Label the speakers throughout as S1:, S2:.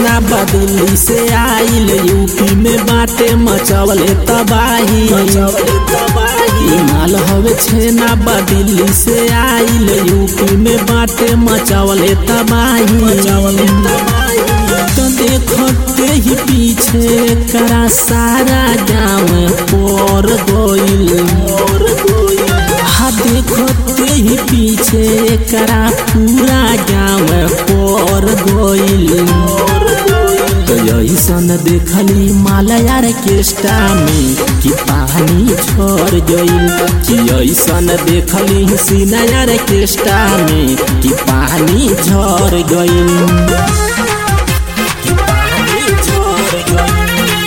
S1: छेना बदिल्ली से आइल यूपी में बाटे मचवले तबाही ई माल हवे छेना बदिल्ली से आइल यूपी में बाटे मचवले तबाही तो देखते ही पीछे करा सारा गाँव पर गोइल हा देखते ही पीछे करा पूरा गाँव पर गोइल तो ऐसन देखली मालयार केष्टा में कि पानी छोड़ गइल कि ऐसन देखली सिनायार केष्टा में कि पानी झड़ गइल कि पानी झड़ गइल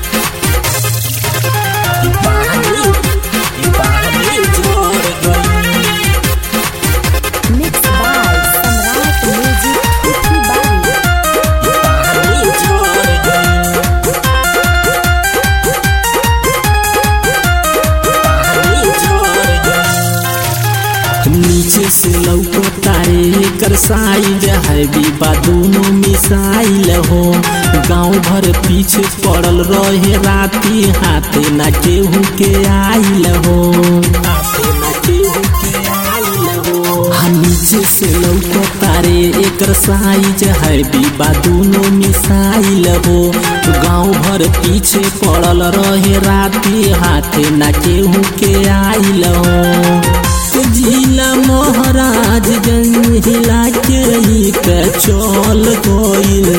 S1: कि पानी कि पानी झड़ गइल
S2: Mixed by Samrat Music Uthi Bari.
S1: पानी झड़ गइल पानी झड़ गइल नीचे से लौको तारे कर साइज है बीबा दोनों मिसाइल हो गांव भर पीछे पड़ल रहे राती हाथे ना केहू के आइल हो हाथे ना केहू के आइल हो हाँ नीचे से लौको तारे एकर साइज है बीबा दोनों मिसाइल हो गांव भर पीछे पड़ल रहे राती हाथे ना केहू के आइल हो जिला महाराज गंज हिला के ही के चल गइल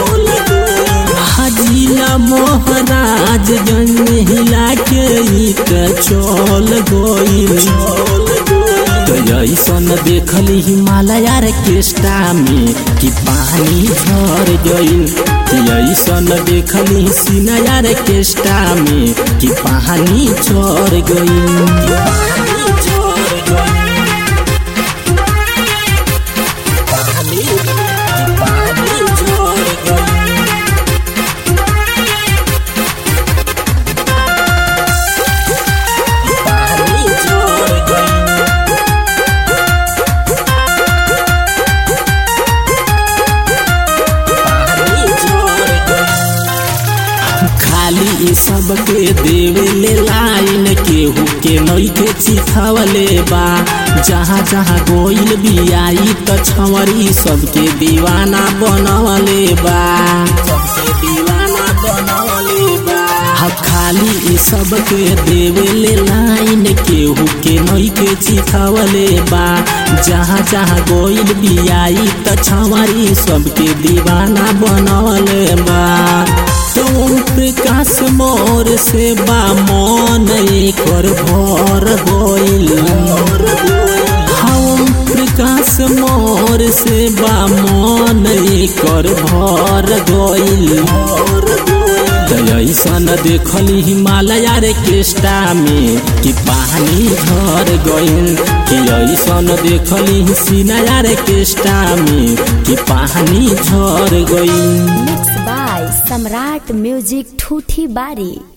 S1: जिला महाराज गंज हिला के ही के चल गइल तो ऐसन देखली हिमालय केष्टा में कि पानी झड़ गइल कि ऐसन देखली सिनायार केष्टा में कि पानी झड़ गइल कि पानी झड़ गइल पानी कि पानी झड़ गइल पानी झड़ गइल पानी झड़ गइल खाली ई सब के देवे ले लाइन केहू के नई के चिखावले बा जहाँ जहाँ गोइल बियाई त छवरी सबके दीवाना बनवले बा सबके दीवाना बनवले बा हा खाली ई सब के देवे ले लाइन केहू के नई के चिखावले बा जहाँ जहाँ गोइल बियाई त छवरी सबके दीवाना बनवले बा तुम प्रकाश मोर से बा मन कर भर गइल हम प्रकाश मोर से बा मन कर भर गइल तो ऐसन देखली हिमालय रे केष्टा में कि पानी झड़ गइल कि ऐसन देखली सिनाया रे केष्टा में कि पानी झड़ गइल
S2: Mixed by Samrat Music Thuthi Bari.